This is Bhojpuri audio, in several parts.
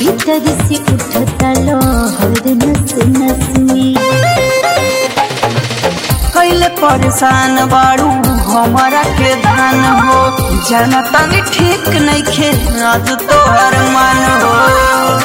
भीतर से उठता लहर नस नस में कैले परेशान बाड़ू हमारा के धान हो जनता ने ठीक नहीं खे आज तोहर मन हो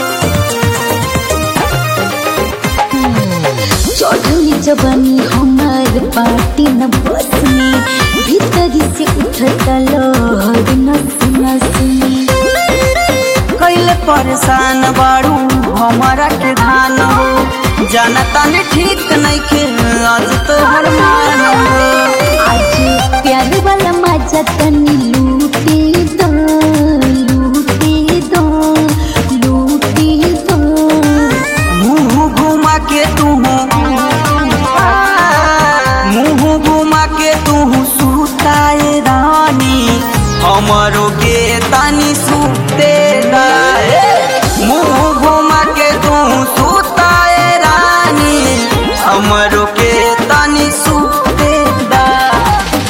चढ़ली जवानी हमार पार्टी न बस में भीतर से उठता लहर नस नस में कैले परेशान बाड़ू हमारा के धान हो जनता ने ठीक नहीं खे आज तोहर मन हो आज प्यार वाला मजा तनी लूटे दो लूटे दो लूटे दो मुंह घुमा के तू मुंह घुमा के तू सुताए रानी हमरो के तानी सुते दाए मुंह घुमा के तू सुताए रानी हमरो के तानी सुते दाए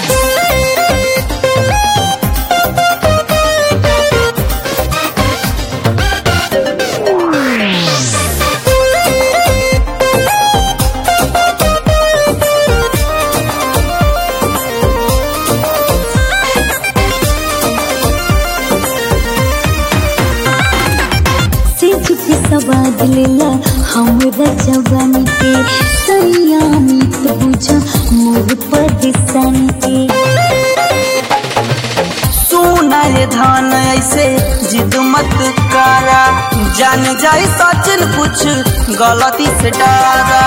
से झुके सवाद लेला हमरा जवानी के सयामी तो बुझा मोर परेशानी के सुना ये धान ऐसे जिद मत करा जान जाए सचिन कुछ गलती से डरा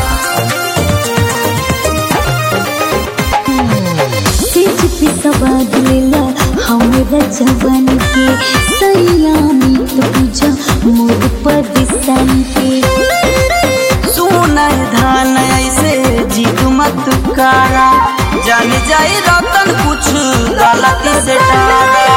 से झुके सवाद लेला हमरा जवानी के सयामी तो बुझा मोर परेशानी के सुना ये धान ऐसे जिद मत करा जान जाए रतन कुछ गलती से डरा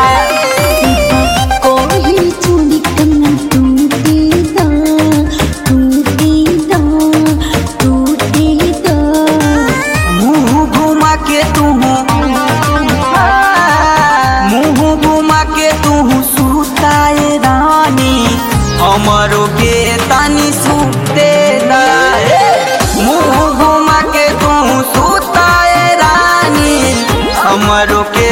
कोई चूड़ी कंगन टूटे दा टूटे दा टूटे दा मुंह घुमा के तू मुंह घुमा के तू सुताए रानी हमरो के तानी सुते दाए मुंह घुमा के तू सुताए रानी हमरो के